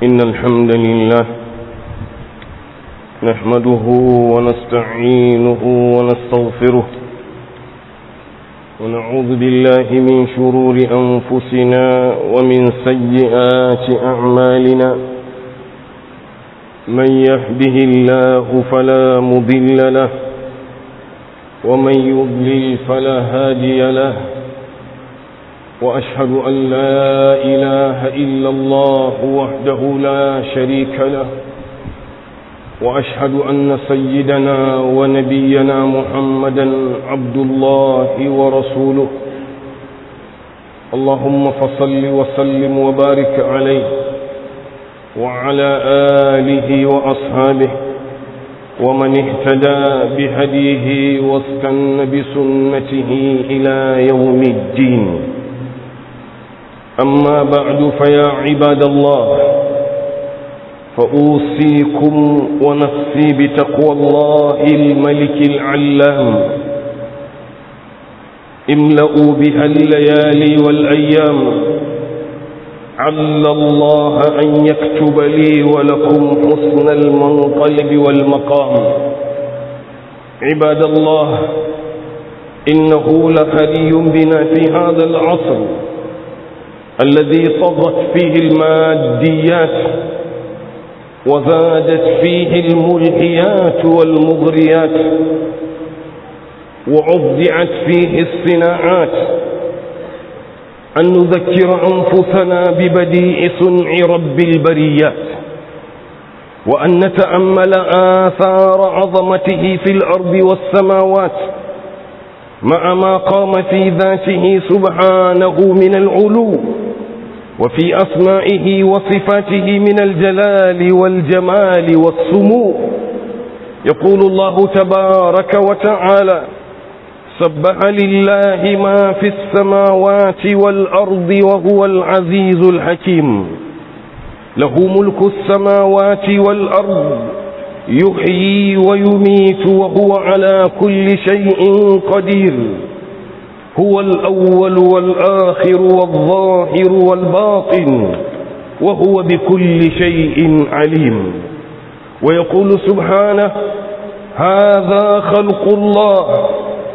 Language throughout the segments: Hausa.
إن الحمد لله نحمده ونستعينه ونستغفره ونعوذ بالله من شرور أنفسنا ومن سيئات أعمالنا من يهده الله فلا مضل له ومن يضلل فلا هادي له وأشهد أن لا إله إلا الله وحده لا شريك له وأشهد أن سيدنا ونبينا محمدا عبد الله ورسوله اللهم فصل وسلم وبارك عليه وعلى آله وأصحابه ومن اهتدى بهديه واستن بسنته إلى يوم الدين أما بعد فيا عباد الله فأوصيكم ونفسي بتقوى الله الملك العلام املأوا بها الليالي والأيام عل الله أن يكتب لي ولكم حسن المنقلب والمقام عباد الله إنه لحري بنا في هذا العصر الذي طغت فيه الماديات وزادت فيه الملهيات والمغريات وعضعت فيه الصناعات أن نذكر أنفسنا ببديع صنع رب البريات وأن نتأمل آثار عظمته في الأرض والسماوات مع ما قام في ذاته سبحانه من العلو وفي أسمائه وصفاته من الجلال والجمال والسمو يقول الله تبارك وتعالى سبح لله ما في السماوات والأرض وهو العزيز الحكيم له ملك السماوات والأرض يحيي ويميت وهو على كل شيء قدير هو الأول والآخر والظاهر والباطن وهو بكل شيء عليم ويقول سبحانه هذا خلق الله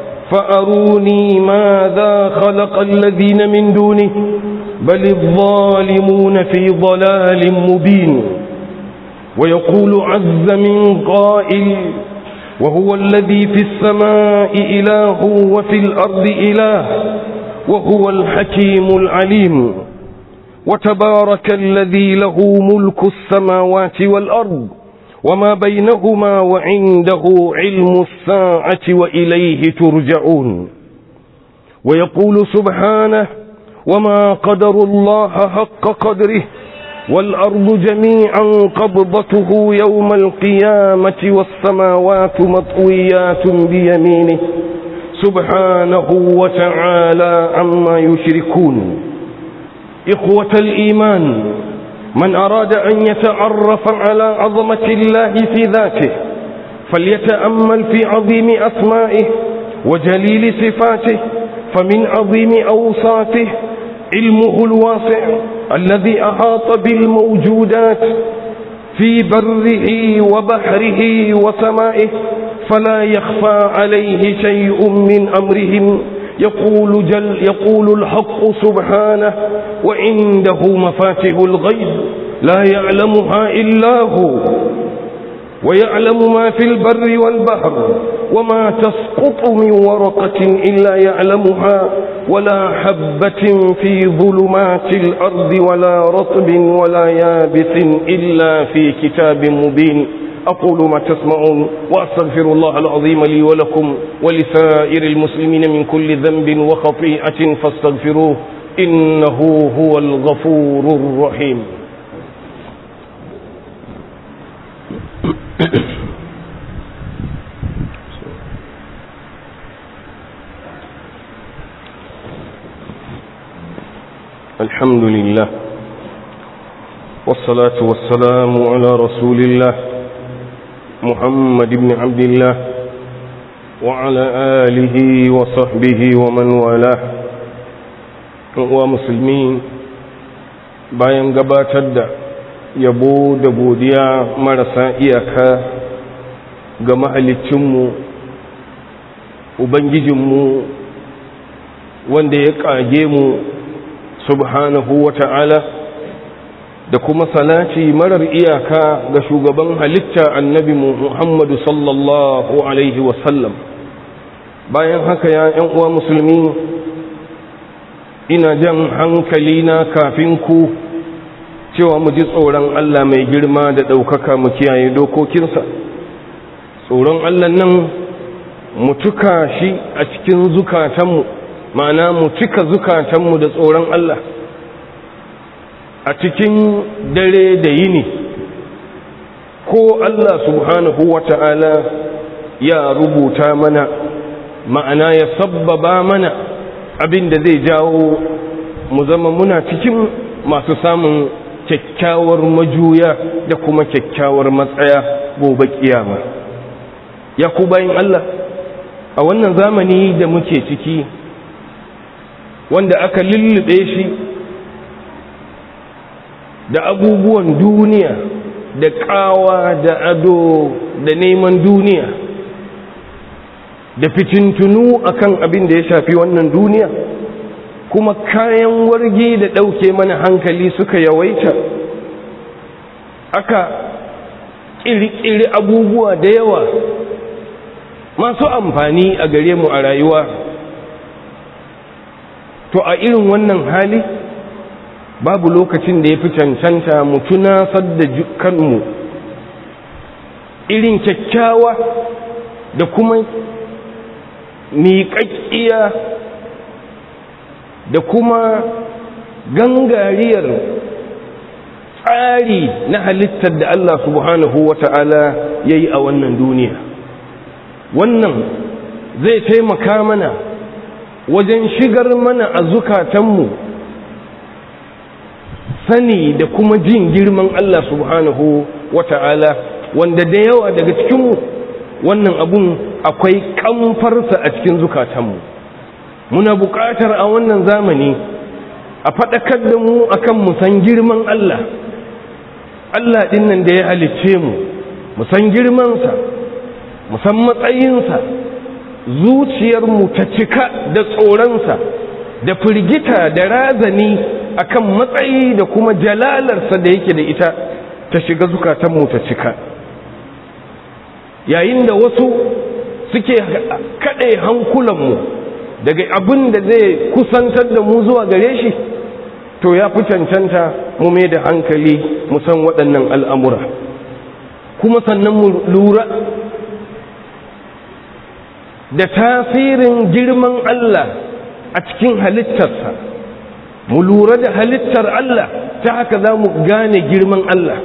فأروني ماذا خلق الذين من دونه بل الظالمون في ضلال مبين ويقول عز من قائل وهو الذي في السماء إله وفي الأرض إله وهو الحكيم العليم وتبارك الذي له ملك السماوات والأرض وما بينهما وعنده علم الساعة وإليه ترجعون ويقول سبحانه وما قدر الله حق قدره والأرض جميعا قبضته يوم القيامة والسماوات مطويات بيمينه سبحانه وتعالى عما يشركون إخوة الإيمان من أراد أن يتعرف على عظمة الله في ذاته فليتأمل في عظيم أسمائه وجليل صفاته فمن عظيم أوصافه علمه الواسع الذي أحاط بالموجودات في بره وبحره وسمائه فلا يخفى عليه شيء من أمرهم يقول, جل يقول الحق سبحانه وعنده مفاتح الغيب لا يعلمها إلا هو ويعلم ما في البر والبحر وما تسقط من ورقة إلا يعلمها ولا حبة في ظلمات الأرض ولا رطب ولا يابس إلا في كتاب مبين أقول ما تسمعون وأستغفر الله العظيم لي ولكم ولسائر المسلمين من كل ذنب وخطيئة فاستغفروه إنه هو الغفور الرحيم الحمد لله والصلاة والسلام على رسول الله محمد بن عبد الله وعلى آله وصحبه ومن والاه ومسلمين bayan gabatar da yabo da godiya marasa iyaka ga mahalicinmu ubangijinmu wanda ya ƙage mu subhanahu wa ta'ala da kuma salati marar iyaka ga shugaban halitta annabi muhammadu sallallahu alaihi wasallam bayan haka ya ‘yan uwa musulmi ina jan hankali na kafin ku cewa mu ji tsoron Allah mai girma da ɗaukaka mu kiyaye dokokinsa tsoron Allah nan mu tuka shi a cikin zukatanmu ma'ana mu cika zukatanmu da tsoron Allah a cikin dare da yini ko Allah subhanahu wa ta'ala ya rubuta mana ma'ana ya sabbaba mana abin da zai jawo mu zama muna cikin masu samun kyakkyawar majuya da kuma kyakkyawar matsaya gobe kiyama ya ku bayan Allah a wannan zamani da muke ciki wanda aka lullube shi da abubuwan duniya da kawa da ado da neman duniya da fitintunu akan abin da ya shafi wannan duniya kuma kayan wargi da ɗauke mana hankali suka yawaita aka ƙirƙiri abubuwa da yawa masu amfani a gare mu a rayuwa to a irin wannan hali babu lokacin da ya fi cancanta mu tunasar da kanmu irin kyakkyawa da kuma miƙaƙƙiya da kuma gangariyar tsari na halittar da Allah subhanahu wa ta'ala ya yi a wannan duniya wannan zai taimaka mana wajen shigar mana a zukatanmu sani da kuma jin girman Allah subhanahu wa ta'ala wanda da yawa daga cikinmu wannan abun akwai kamfarsa a cikin zukatanmu muna buƙatar a wannan zamani a faɗakar da mu akan mu san girman Allah Allah ɗin nan da ya halicce mu mu san girmansa mu san matsayinsa zuciyarmu ta cika da tsoronsa da firgita da razani akan matsayi da kuma jalalarsa da yake da ita ta shiga zukatanmu ta cika yayin da wasu suke kaɗe hankulanmu daga abin da zai kusantar da mu zuwa gare shi to ya fi cancanta mu mai da hankali mu san waɗannan al'amura kuma sannan mu lura da tasirin girman Allah a cikin halittarsa mu lura da halittar Allah ta haka za mu gane girman Allah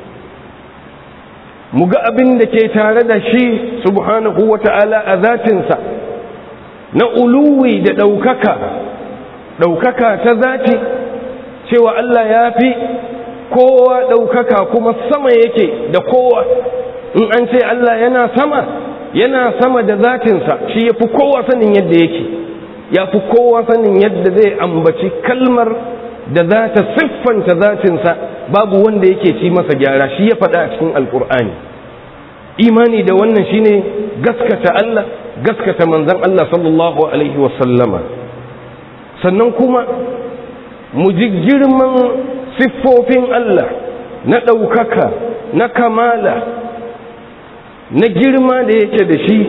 mu ga abin da ke tare da shi subhanahu wa ta'ala a zatinsa na uluwi da ɗaukaka ɗaukaka ta zati cewa Allah ya fi kowa ɗaukaka kuma sama yake da kowa in an ce Allah yana sama yana sama da zatinsa shi ya fi kowa sanin yadda yake ya fi kowa sanin yadda zai ambaci kalmar da za ta siffanta zatinsa babu wanda yake ci masa gyara shi ya faɗa a cikin alkur'ani imani da wannan shine gaskata Allah gaskata manzon Allah sallallahu alaihi wasallama sannan kuma mu ji girman siffofin Allah na ɗaukaka na kamala na girma da yake da shi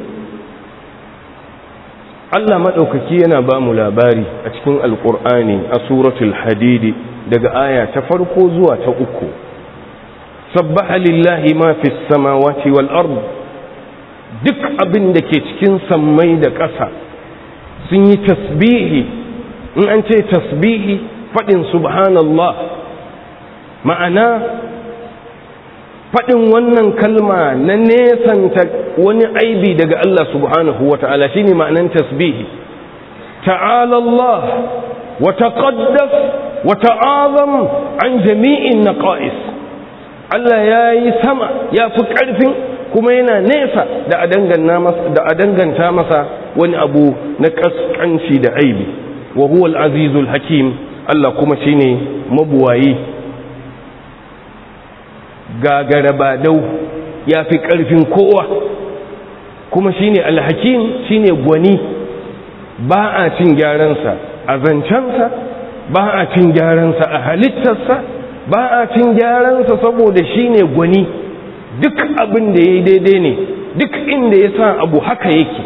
Allah maɗaukaki yana ba mu labari a cikin alƙur'ani a suratul hadidi daga aya ta farko zuwa ta uku sabbaha lillahi ma fi samawati wal ard duk abin da ke cikin sammai da ƙasa sun yi tasbihi in an ce tasbihi faɗin subhanallah ma'ana faɗin wannan kalma na nesanta wani aibi daga Allah subhanahu wa ta'ala shi ne ma'anan tasbihi ta'ala Allah wa taqaddas wa ta'azam an jami'in naqa'is Allah ya yi sama ya fi ƙarfin kuma yana nesa da a danganta masa wani abu na ƙasƙanci da aibi wa huwa al-azizul hakim Allah kuma shine mabuwayi gagara badau ya fi ƙarfin kowa kuma shine alhakim shine gwani ba a cin gyaransa a zancensa ba a cin gyaransa a halittarsa ba a cin gyaransa saboda shine gwani duk abin da ya yi daidai ne duk inda ya sa abu haka yake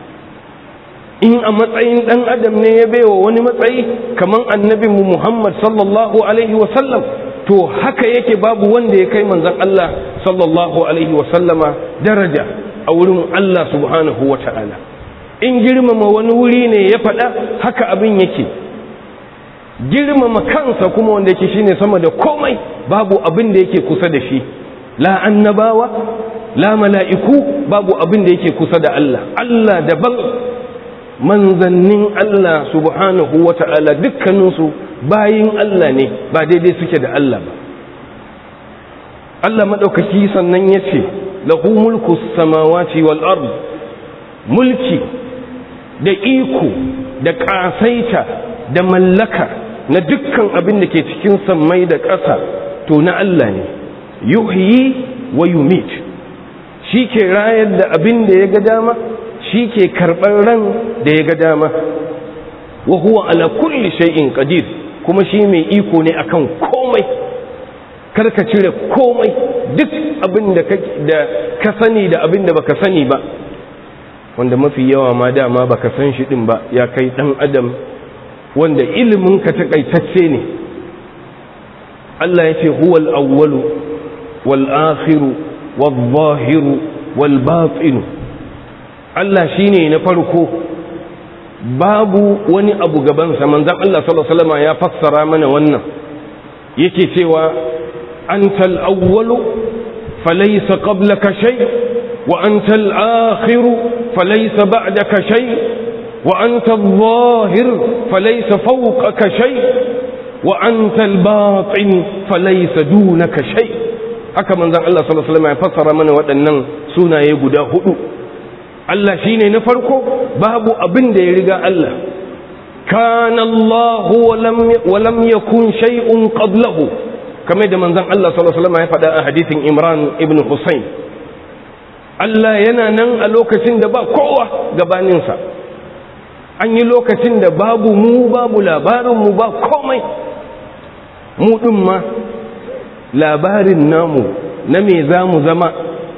in a matsayin ɗan adam ne ya baiwa wani matsayi kamar annabinmu muhammad sallallahu alaihi wasallam to haka yake babu wanda ya kai manzan Allah sallallahu alaihi wasallama daraja a wurin Allah subhanahu wa ta'ala in girmama wani wuri ne ya faɗa haka abin yake girmama kansa kuma wanda yake shine sama da komai babu abin da yake kusa da shi la annabawa la mala'iku babu abin da yake kusa da Allah Allah daban manzannin Allah subhanahu wa ta'ala dukkaninsu bayin Allah ne ba daidai suke da Allah ba Allah maɗaukaki sannan ya ce lahu mulku samawati wal ard mulki da iko da ƙasaita da mallaka na dukkan abin da ke cikin sammai da ƙasa to na Allah ne yuhyi wa yumit shi ke rayar da abin da ya ga dama shi ke karɓar ran da ya ga dama wa huwa ala kulli shay'in qadir kuma shi mai iko ne akan komai karka cire komai duk abin da ka sani da abin da baka sani ba wanda mafi yawa ma dama baka san shi din ba ya kai dan adam wanda ilimin ka takaitacce ne Allah ya ce huwal awwalu wal akhiru wal zahiru wal batinu Allah shine na farko babu wani abu gabansa manzon Allah sallallahu alaihi wasallam ya fassara mana wannan yake cewa antal awwalu falaysa qablaka shay wa antal akhiru falaysa ba'daka shay wa antal zahir falaysa fawqaka shay wa antal batin falaysa dunaka shay haka manzon Allah sallallahu alaihi wasallam ya fassara mana waɗannan sunaye guda hudu Allah shi ne na farko babu abin da ya riga Allah kana Allah wa lam yakun shay'un qablahu kamar da manzon Allah sallallahu alaihi wasallam ya faɗa a hadisin Imran ibn Husayn Allah yana nan a lokacin da ba kowa gabaninsa an yi lokacin da babu mu babu labarin mu ba komai mu din ma labarin namu na me za mu zama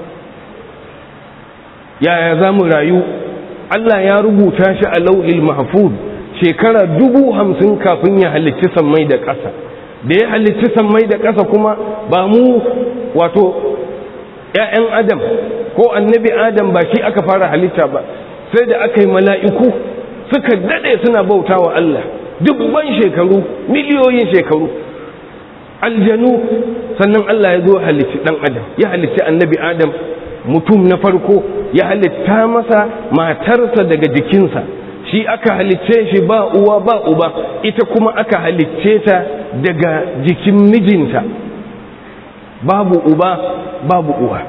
yaya za mu rayu Allah ya rubuta shi a lau'il mahfuz shekara dubu hamsin kafin ya halicci sammai da ƙasa da ya halicci sammai da ƙasa kuma ba mu wato ‘ya'yan adam ko annabi adam ba shi aka fara halitta ba sai da aka yi mala'iku suka daɗe suna bauta wa Allah dubban shekaru miliyoyin shekaru aljanu sannan Allah ya zo halicci ɗan adam ya halicci annabi adam mutum na farko ya halitta masa matarsa daga jikinsa shi aka halicce shi ba uwa ba uba ita kuma aka halicce ta daga jikin mijinta babu uba babu uwa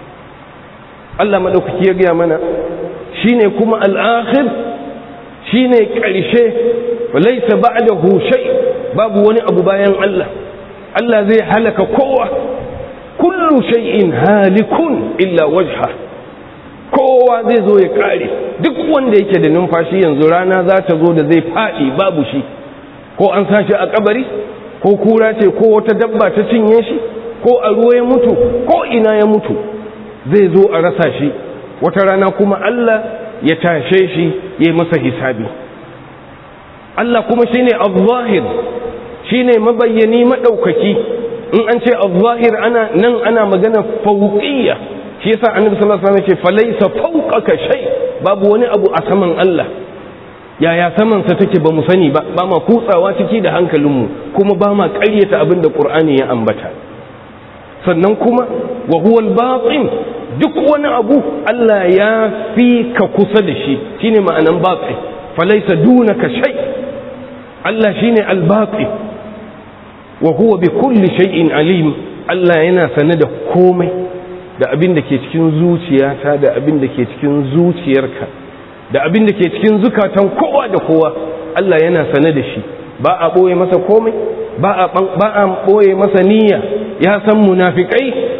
Allah maɗaukaki ya gaya mana shi ne kuma al'akhir shi ne ƙarshe laisa ba da hushai babu wani abu bayan Allah Allah zai halaka kowa kullu shay'in halikun illa wajha kowa zai zo ya kare duk wanda yake da numfashi yanzu rana za ta zo da zai faɗi babu shi ko an sashi a kabari ko kura ce ko wata dabba ta cinye shi ko a ruwa ya mutu ko ina ya mutu zai zo a rasa shi wata rana kuma Allah ya tashe shi ya masa hisabi Allah kuma shine al-zahir shine mabayyani madaukaki in an ce al-zahir ana nan ana magana fauqiyya shi yasa annabi sallallahu alaihi wasallam ce falaysa fawqaka shay babu wani abu a saman Allah yaya saman sa take ba mu sani ba ba ma kutsawa ciki da hankalinmu kuma ba ma ƙaryata abin da Qur'ani ya ambata sannan kuma wa huwa al-batin duk wani abu Allah ya fi ka kusa da shi shine ma'anan batin falaysa dunaka shay Allah shine al-batin wa huwa bi kulli shay'in alim Allah yana sane da komai da abin da ke cikin zuciyata da abin da ke cikin zuciyarka da abin da ke cikin zukatan kowa da kowa Allah yana sane da shi ba a boye masa komai ba a ba a boye masa niyya ya san munafikai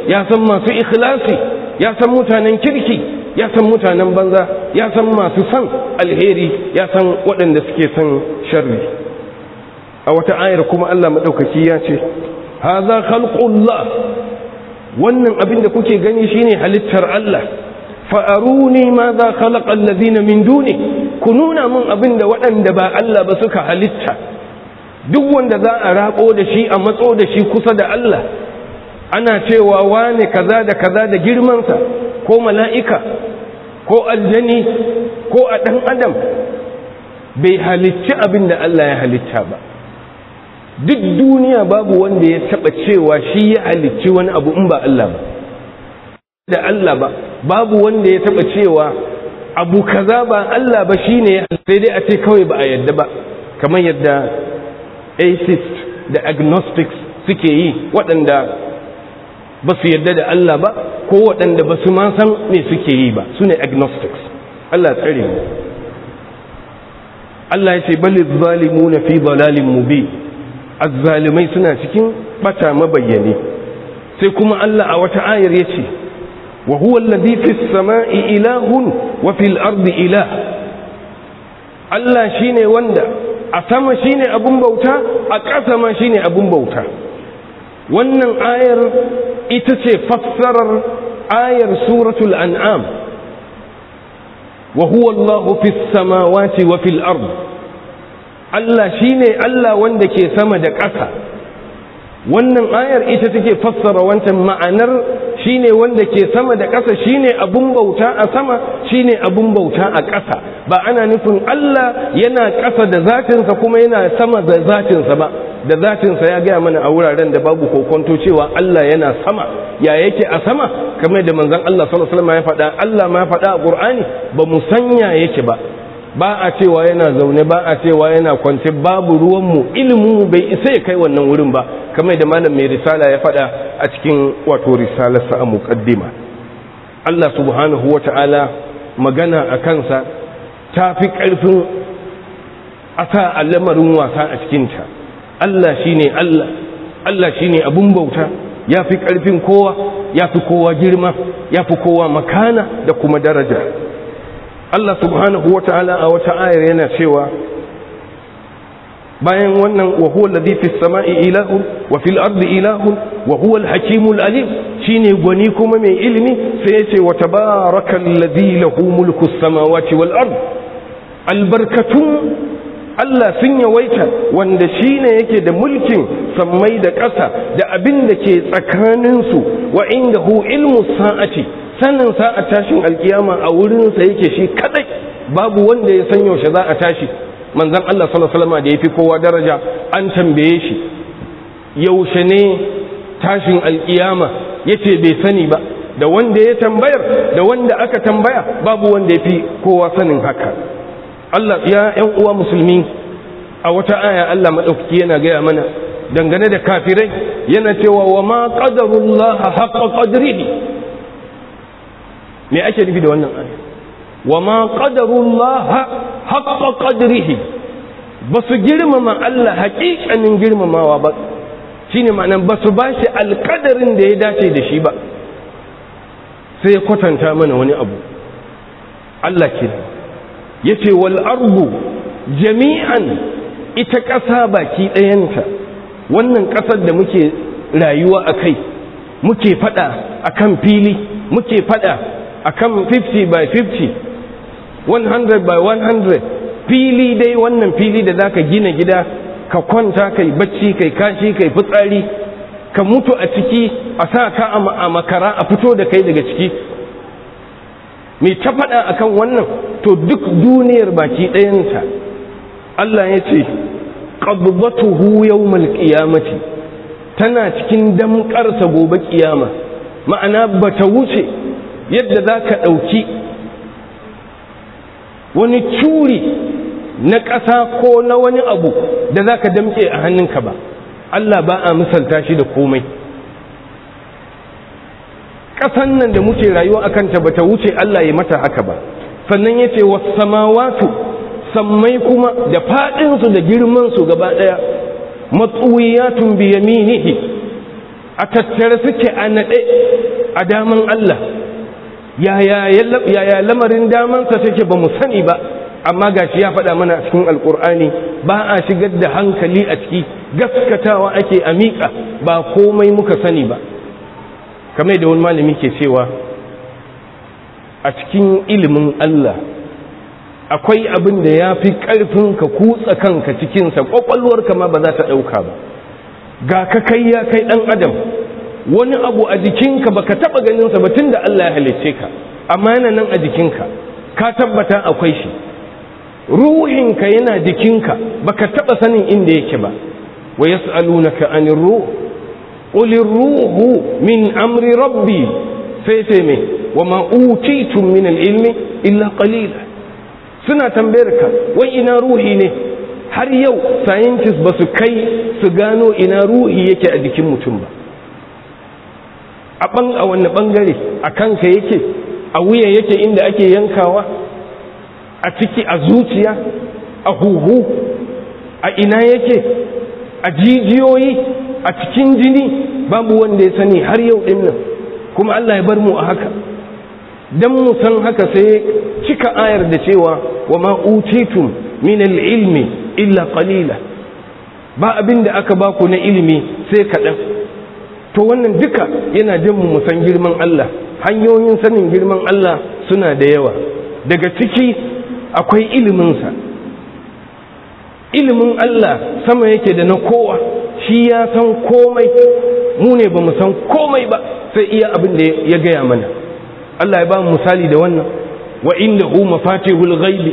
ya san masu ikhlasi ya san mutanen kirki ya san mutanen banza ya san masu san alheri ya san waɗanda suke son sharri a wata ayar kuma Allah maɗaukaki ya ce haza khalqullah wannan abin da kuke gani shine halittar Allah fa'aruni ma za khalaqa allazina min duni ku nuna mun abin da waɗanda ba Allah ba suka halitta duk wanda za a rako da shi a matso da shi kusa da Allah ana cewa wane kaza da kaza da girmansa ko mala'ika ko aljani ko a ɗan adam bai halicci abin da Allah ya halitta ba duk duniya babu wanda ya taɓa cewa shi ya halicci wani abu in ba Allah ba da Allah ba babu wanda ya taɓa cewa abu kaza ba Allah ba shine ya sai dai a ce kawai ba a yadda ba kamar yadda atheist da agnostics suke yi waɗanda ba su yadda da Allah ba ko waɗanda ba su ma san me suke yi ba su ne agnostics Allah tsare mu Allah ya ce bali zalimu na fi dalalin mubi azzalimai suna cikin bata mabayyane sai kuma Allah a wata ayar ya ce wa huwa alladhi fis sama'i ilahun wa fil ardi ilah Allah shine wanda a sama shine abun bauta a ƙasa ma shine abun bauta wannan ayar ita ce fassarar ayar suratul an'am wa huwa Allahu fis samawati wa fil ard Allah shine Allah wanda ke sama da ƙasa wannan ayar ita take fassara wancan ma'anar shine wanda ke sama da ƙasa shine abun bauta a sama shine abun bauta a ƙasa ba ana nufin Allah yana ƙasa da zatinsa kuma yana sama da zatinsa ba da zatinsa ya gaya mana a wuraren da babu kokonto cewa Allah yana sama ya yake a sama kamar da manzon Allah sallallahu alaihi wasallam ya faɗa Allah ma ya faɗa a Qur'ani ba mu sanya yake ba ba a cewa yana zaune ba a cewa yana kwance babu ruwanmu ilimin bai isa ya kai wannan wurin ba kamar da malam mai risala ya faɗa a cikin wato risalarsa a muqaddima Allah subhanahu wata'ala magana a kansa ta fi ƙarfin a sa lamarin wasa a cikinta Allah shine Allah Allah shine abun bauta ya fi ƙarfin kowa ya fi kowa girma ya fi kowa makana da kuma daraja Allah subhanahu wa ta'ala a wata ayar yana cewa bayan wannan wa huwa alladhi fis sama'i ilahun wa fil ardi ilahun wa huwa al-hakimul alim shine gwani kuma mai ilimi sai yace wa tabarakal ladhi lahu mulku samawati wal ard albarkatun Allah sun yawaita wanda shine yake da mulkin sammai da ƙasa da abin da ke tsakaninsu wa indahu ilmu sa'ati sanin sa'a tashin alkiyama a wurinsa yake shi kadai babu wanda ya san yaushe za a tashi manzon Allah sallallahu alaihi wasallam da yafi kowa daraja an tambaye shi yaushe ne tashin alkiyama yace bai sani ba da wanda ya tambayar da wanda aka tambaya babu wanda yafi kowa sanin haka Allah ya ƴan uwa musulmi a wata aya Allah madaukaki yana gaya mana dangane da kafirai yana cewa wa ma qadarullaha haqqa qadrihi me ake nufi da wannan aya wa ma qadarullaha haqqa qadrihi ba su girmama Allah haƙiƙanin girmamawa ba shine ma'anan ba su bashi alƙadarin da ya dace da shi ba sai ya kwatanta mana wani abu Allah ke yace wal ardu jami'an ita ƙasa baki ɗayanta wannan ƙasar da muke rayuwa a kai muke faɗa akan fili muke faɗa akan 50 by 50 100 by 100 fili dai wannan fili da zaka gina gida ka kwanta kai bacci kai kashi kai fitsari ka mutu a ciki a sa ka a makara a fito da kai daga ciki mai ta faɗa akan wannan to duk duniyar baki ɗayanta Allah ya ce qabdatuhu yawmal qiyamati tana cikin damƙarsa gobe kiyama ma'ana bata wuce yadda za ka ɗauki wani curi na ƙasa ko na wani abu da za ka damƙe a hannunka ba Allah ba a misalta shi da komai ƙasan nan da muke rayuwa a kanta ba ta wuce Allah ya mata haka ba sannan ya ce wasamawatu sammai kuma da faɗinsu da girmansu gaba ɗaya matsuwiyatun biyaminihi a tattare suke a naɗe a daman Allah yaya lamarin damansa take ba mu sani ba amma gashi ya faɗa mana cikin alkur'ani ba a shigar da hankali a ciki gaskatawa ake a miƙa ba komai muka sani ba kamar da wani malami ke cewa a cikin ilimin Allah akwai abin da ya fi ƙarfin ka kutsa kanka cikinsa ƙwaƙwalwarka ma ba za ta ɗauka ba ga ka kai ya kai ɗan adam wani abu a jikinka ba ka taɓa ganinsa ba tun da Allah ya halicce ka amma yana nan a jikinka ka tabbata akwai shi ruhinka yana jikinka ba ka taɓa sanin inda yake ba wa yas'alunaka anir ruh qul ruhu min amri rabbi sai sai me wa ma utitum min al-ilmi illa qalila suna tambayar ka wai ina ruhi ne har yau scientists ba su kai su gano ina ruhi yake a jikin mutum ba a ban a wani bangare a kanka yake a wuya yake inda ake yankawa a ciki a zuciya a huhu a ina yake a jijiyoyi a cikin jini babu wanda ya sani har yau din nan kuma Allah ya bar mu a haka dan mu san haka sai cika ayar da cewa wa ma utitum min al-ilmi illa qalila ba abin da aka baku na ilimi sai kaɗan to wannan duka yana jin mu san girman Allah hanyoyin sanin girman Allah suna da yawa daga ciki akwai iliminsa ilimin Allah sama yake da na kowa shi ya san komai mu ne ba mu san komai ba sai iya abin da ya gaya mana Allah ya ba mu misali da wannan wa inda hu mafatihul ghaibi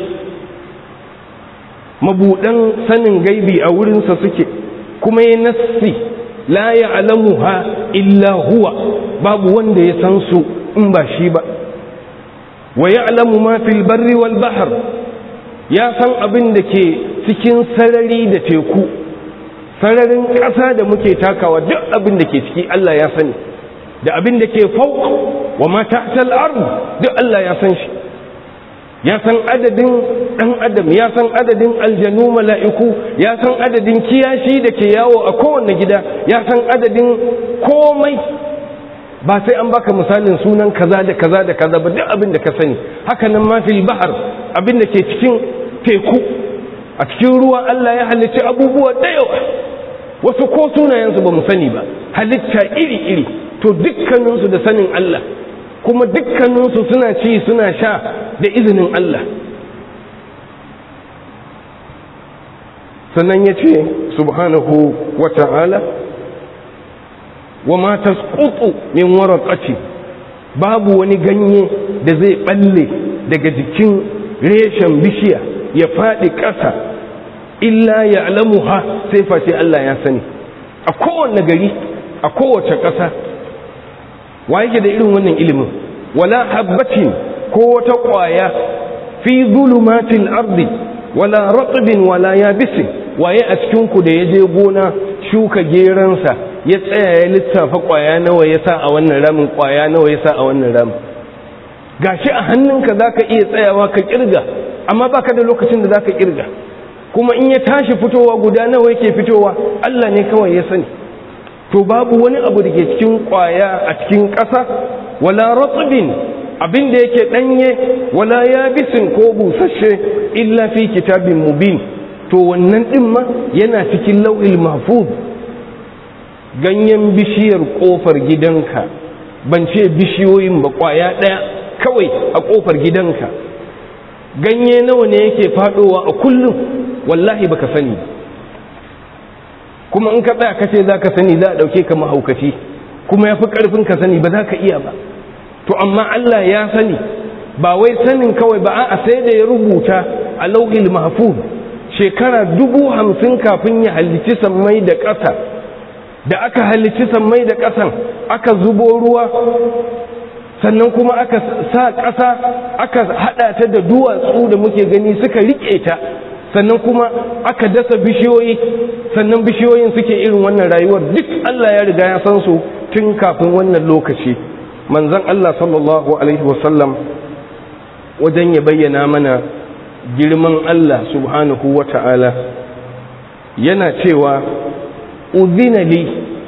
mabudan sanin gaibi a wurinsa suke kuma ya nassi la ya'lamuha illa huwa babu wanda ya san su in ba shi ba wa ya'lamu ma fil barri wal bahr ya san abin da ke cikin sarari da teku sararin ƙasa da muke takawa duk abin da ke ciki Allah ya sani da abin da ke fauq wa ma tahtal ard duk Allah ya san shi ya san adadin ɗan adam ya san adadin aljanu mala'iku ya san adadin kiyashi da ke yawo a kowane gida ya san adadin komai ba sai an baka misalin sunan kaza da kaza da kaza ba duk abin da ka sani haka nan ma fil bahar abin da ke cikin teku a cikin ruwa Allah ya halicci abubuwa da yawa wasu ko sunayensu ba mu sani ba halitta iri-iri to dukkaninsu da sanin Allah kuma dukkaninsu suna ci suna sha da izinin Allah sannan ya ce subhanahu wa ta'ala wa ma tasqutu min waraqati babu wani ganye da zai balle daga jikin reshen bishiya ya faɗi ƙasa illa ya alamuha sai face Allah ya sani a kowane gari a kowace ƙasa wa yake da irin wannan ilimin wala habbatin ko wata ƙwaya fi zulumatil ardi wala ratbin wala yabisin waye a cikin ku da ya je gona shuka geransa ya tsaya ya lissafa ƙwaya nawa ya sa a wannan ramin ƙwaya nawa ya sa a wannan ramin gashi a hannunka zaka iya tsayawa ka kirga amma baka da lokacin da zaka kirga kuma in ya tashi fitowa guda nawa yake fitowa Allah ne kawai ya sani to babu wani abu da ke cikin kwaya a cikin ƙasa wala ratbin abin da yake danye wala yabisin ko busasshe illa fi kitabin mubin to wannan din ma yana cikin lau'il mahfuz ganyen bishiyar kofar gidanka ban ce bishiyoyin ba kwaya daya kawai a kofar gidanka ganye nawa ne yake fadowa a kullum wallahi baka sani kuma in ka tsaya kace za ka sani za a ɗauke ka mahaukaci kuma ya fi ƙarfin ka sani ba za ka iya ba to amma Allah ya sani ba wai sanin kawai ba a sai da ya rubuta a lauhil mahfuz shekara dubu hamsin kafin ya halicci sammai da ƙasa da aka halicci sammai da ƙasan aka zubo ruwa sannan kuma aka sa ƙasa aka haɗa ta da duwatsu da muke gani suka riƙe ta sannan kuma aka dasa bishiyoyi sannan bishiyoyin suke irin wannan rayuwar duk Allah ya riga ya san su tun kafin wannan lokaci manzon Allah sallallahu alaihi wasallam wajen ya bayyana mana girman Allah subhanahu wa ta'ala yana cewa uzina li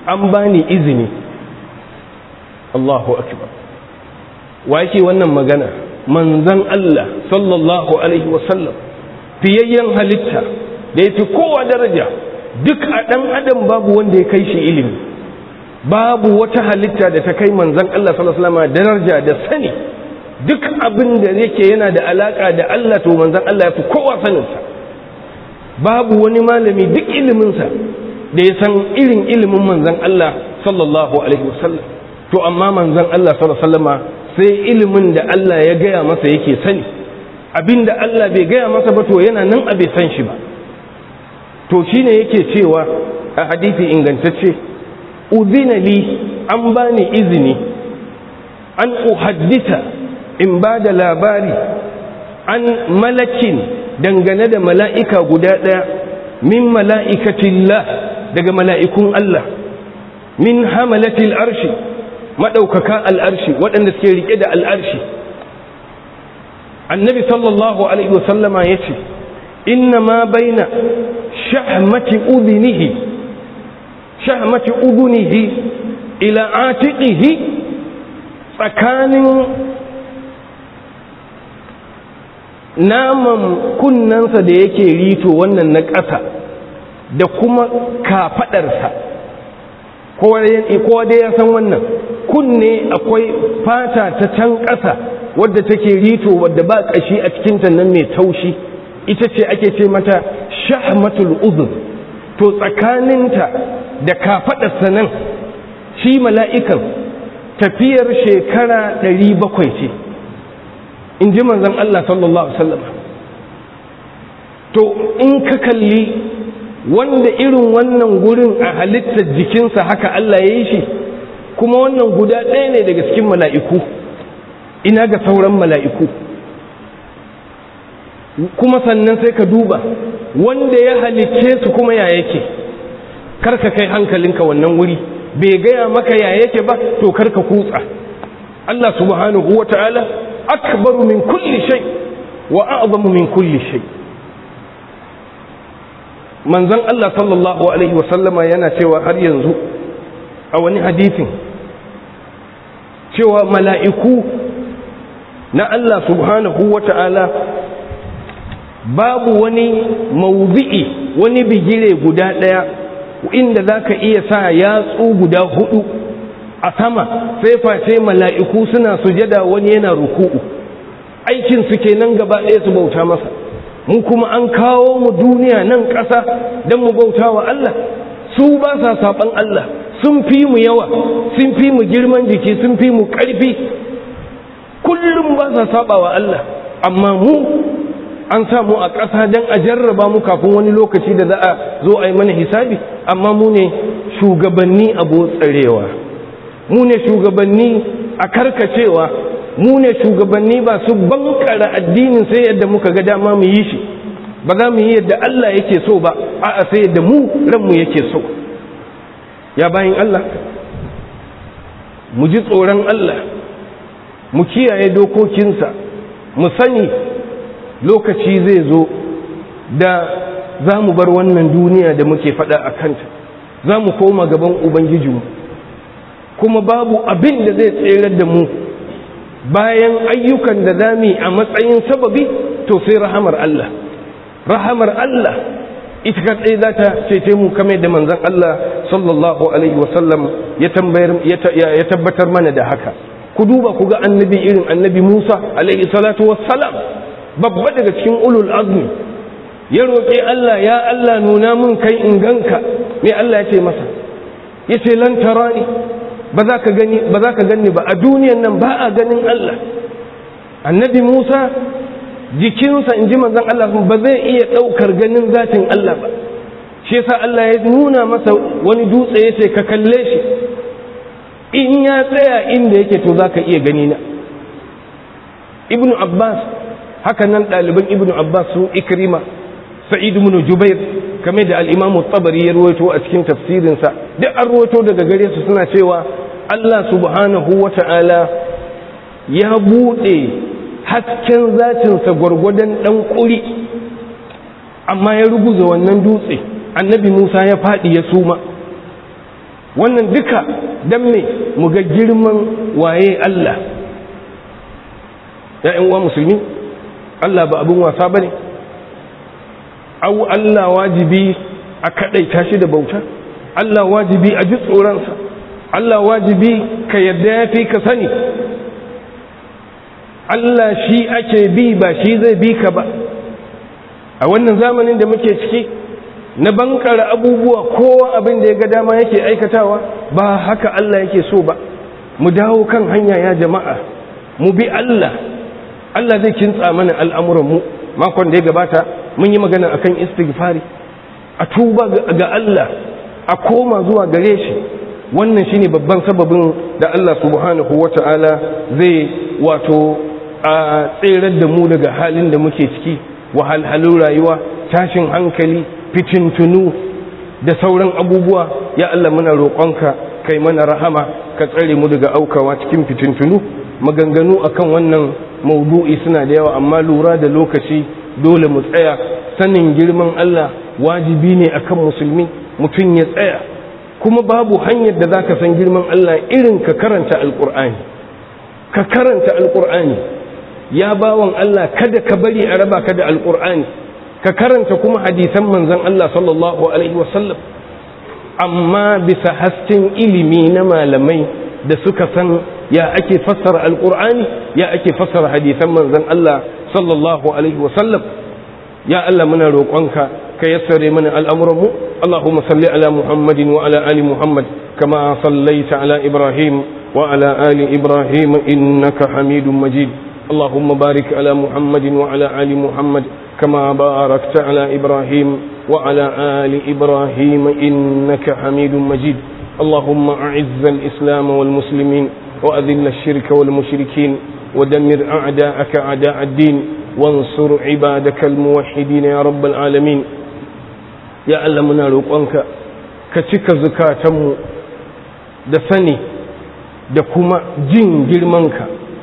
an bani izini Allahu akbar wa yake wannan magana manzan Allah sallallahu alaihi wasallam fiyayyen halitta da ya fi kowa daraja duk a ɗan adam babu wanda ya kai shi ilimi babu wata halitta da ta kai manzan Allah sallallahu alaihi wasallam daraja da sani duk abin da yake yana da alaka da Allah to manzan Allah ya fi kowa saninsa babu wani malami duk iliminsa da ya san irin ilimin manzan Allah sallallahu alaihi wasallam to amma manzan Allah sallallahu alaihi wasallama sai ilimin da Allah ya gaya masa yake sani abin da Allah bai gaya masa ba to yana nan a bai san shi ba to shine yake cewa a hadisi ingantacce udhina li an bani izini an uhaddita in ba da labari an malakin dangane da mala'ika guda ɗaya min mala'ikatillah daga mala'ikun Allah min hamalatil arshi maɗaukaka al'arshi waɗanda suke riƙe da al'arshi annabi sallallahu alaihi wasallama ya ce inna ma baina shahmati udhinihi shahmati udhunihi ila atiqihi tsakanin naman kunnensa da yake rito wannan na ƙasa da kuma kafaɗarsa kowa dai ya san wannan kunne akwai fata ta can ƙasa wadda take rito wadda ba ƙashi a cikinta nan mai taushi ita ce ake ce mata shahmatul uzun to tsakaninta da kafaɗarsa nan shi mala'ikan tafiyar shekara ɗari bakwai ce in ji manzan Allah sallallahu Alaihi wasallam to in ka kalli wanda irin wannan gurin a halittar jikinsa haka Allah ya yi shi kuma wannan guda ɗaya ne daga cikin mala'iku ina ga sauran mala'iku kuma sannan sai ka duba wanda ya halicce su kuma ya yake karka kai hankalinka wannan wuri bai gaya maka ya yake ba to karka kutsa Allah subhanahu wa ta'ala akbaru min kulli shay wa a'zamu min kulli shay manzon Allah sallallahu alaihi wa sallama yana cewa har yanzu a wani hadisin cewa mala'iku na Allah subhanahu wa ta'ala babu wani mawdi'i wani bigire guda ɗaya inda za ka iya sa yatsu guda hudu a sama sai face mala'iku suna sujada wani yana ruku'u aikin su kenan gaba ɗaya su bauta masa mu kuma an kawo mu duniya nan ƙasa don mu bauta wa Allah su ba sa saɓan Allah sun fi mu yawa sun fi mu girman jiki sun fi mu ƙarfi kullum ba sa saɓa wa Allah amma mu an samu a ƙasa don a jarraba mu kafin wani lokaci da za a zo a yi mana hisabi amma mu ne shugabanni abu tsarewa mu ne shugabanni a karkacewa mu ne shugabanni ba su bankara addinin sai yadda muka ga dama mu yi shi ba za mu yi yadda Allah yake so ba a'a sai yadda mu ranmu yake so ya bayin Allah mu ji tsoron Allah mu kiyaye dokokinsa mu sani lokaci zai zo da za mu bar wannan duniya da muke faɗa a kanta za mu koma gaban ubangijinmu kuma babu abin da zai tserar da mu bayan ayyukan da za mu a matsayin sababi to sai rahamar Allah rahamar Allah ita kaɗai za ta cece mu kame da manzan Allah sallallahu alaihi wasallam ya tabbatar mana da haka ku duba ku ga annabi irin annabi Musa alaihi salatu wassalam babba daga cikin ulul azmi ya roƙi Allah ya Allah nuna mun kai in ganka me Allah ya ce masa ya ce lan tarani ba za ka gani ba za ka gani ba a duniyan nan ba a ganin Allah annabi Musa jikinsa in ji manzon Allah ba zai iya ɗaukar ganin zatin Allah ba shi yasa Allah ya nuna masa wani dutse ya ce ka kalle shi in ya tsaya inda yake to za ka iya gani na ibnu abbas haka nan ɗaliban ibnu abbas su ikrima sa'id ibn jubair kamar da al-imam tabari ya ruwaito a cikin tafsirinsa duk an ruwaito daga gare su suna cewa Allah subhanahu wata'ala ya buɗe hasken zatinsa gwargwadon ɗan ƙuri amma ya ruguza wannan dutse annabi musa ya faɗi ya suma wannan duka dan me mu ga girman waye Allah ya uwa musulmi Allah ba abin wasa bane au Allah wajibi a kadaita shi da bauta Allah wajibi a ji tsoronsa Allah wajibi ka yadda ya fi ka sani Allah shi ake bi ba shi zai bi ka ba a wannan zamanin da muke ciki na bankara abubuwa kowa abin da ya ga dama yake aikatawa ba haka Allah yake so ba mu dawo kan hanya ya jama'a mu bi Allah Allah zai kintsa mana al'amuranmu makon da ya gabata mun yi magana akan istighfari a tuba ga Allah a koma zuwa gare shi wannan shine babban sababin da Allah subhanahu wata'ala zai wato a tserar da mu daga halin da muke ciki wahalhalun rayuwa tashin hankali fitintunu da sauran abubuwa ya Allah muna roƙonka kai mana rahama ka tsare mu daga aukawa cikin fitintunu maganganu akan wannan maudu'i suna da yawa amma lura da lokaci dole mu tsaya sanin girman Allah wajibi ne akan musulmi mutum ya tsaya kuma babu hanyar da zaka san girman Allah irin ka karanta alkur'ani ka karanta alkur'ani ya bawan Allah kada ka bari a raba ka da alkur'ani ka karanta kuma hadisan manzon Allah sallallahu alaihi wasallam amma bisa hasken ilimi na malamai da suka san ya ake fassara alkur'ani ya ake fassara hadisan manzon Allah sallallahu alaihi wasallam ya Allah muna roƙonka ka yassare mana al'amuranmu Allahumma salli ala Muhammadin wa ala ali Muhammad kama sallaita ala Ibrahim wa ala ali Ibrahim innaka hamidun majid اللهم بارك على محمد وعلى آل محمد كما باركت على إبراهيم وعلى آل إبراهيم إنك حميد مجيد اللهم أعز الإسلام والمسلمين وأذل الشرك والمشركين ودمر أعداءك أعداء الدين وانصر عبادك الموحدين يا رب العالمين يا ألمنا روقانك كتك زكاتم دفني دكما جن جرمانك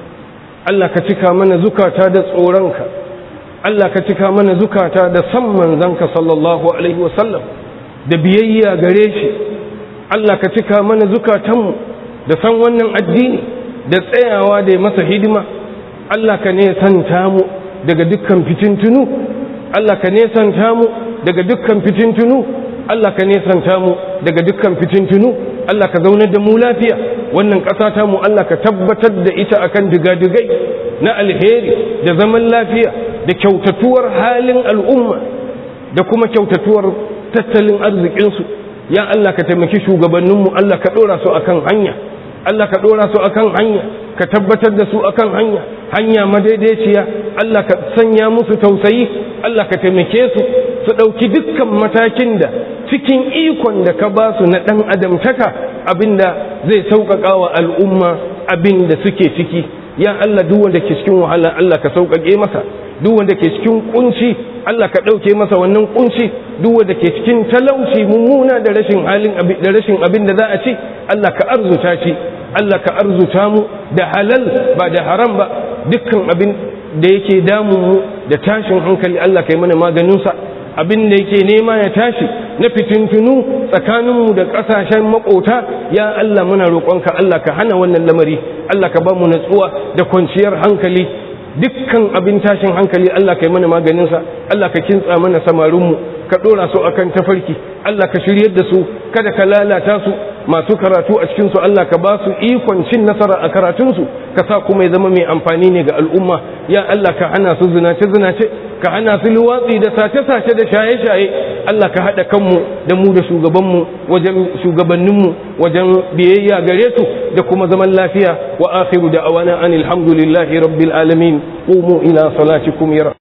Allah ka cika mana zukata da tsoronka Allah ka cika mana zukata da san manzanka sallallahu alaihi wasallam da biyayya gare shi Allah ka cika mana zukatanmu da san wannan addini da tsayawa da masa hidima Allah ka ne santa mu daga dukkan fitintunu Allah ka ne santa mu daga dukkan fitintunu Allah ka ne santa mu daga dukkan fitintunu Allah ka zaunar da mu lafiya wannan ƙasa ta mu Allah ka tabbatar da ita akan digadigai na alheri da zaman lafiya da kyautatuwar halin al'umma da kuma kyautatuwar tattalin arzikinsu ya Allah ka taimaki shugabanninmu Allah ka ɗora su akan hanya Allah ka ɗora su akan hanya ka tabbatar da su akan hanya hanya madaidaiciya Allah ka sanya musu tausayi Allah ka taimake su su ɗauki dukkan matakin da cikin ikon da ka ba su na ɗan adamtaka abinda zai sauƙaƙa wa al'umma abin da suke ciki ya Allah duk wanda ke cikin wahala Allah ka sauƙaƙe masa duk wanda ke cikin kunci Allah ka ɗauke masa wannan kunci duk wanda ke cikin talauci mummuna da rashin halin da rashin abin da za a ci Allah ka arzuta shi Allah ka arzuta mu da halal ba da haram ba dukkan abin da yake damun mu da tashin hankali Allah ka yi mana maganinsa abin da yake nema ya tashi na fitintunu tsakaninmu da ƙasashen makota ya Allah muna roƙonka Allah ka hana wannan lamari Allah ka ba mu natsuwa da kwanciyar hankali dukkan abin tashin hankali Allah ka yi mana maganinsa Allah ka kintsa mana samarinmu ka ɗora su akan tafarki Allah ka shiryar da su kada ka lalata su masu karatu a cikinsu Allah ka ba su ikon cin nasara a karatunsu ka sa kuma ya zama mai amfani ne ga al'umma ya Allah ka hana su zinace-zinace ka hana su luwatsi da sace-sace da shaye-shaye Allah ka haɗa kanmu da mu da shugabanmu wajen shugabanninmu wajen biyayya gare su da kuma zaman lafiya wa akhiru da awana anil hamdulillahi rabbil alamin qumu ila salatikum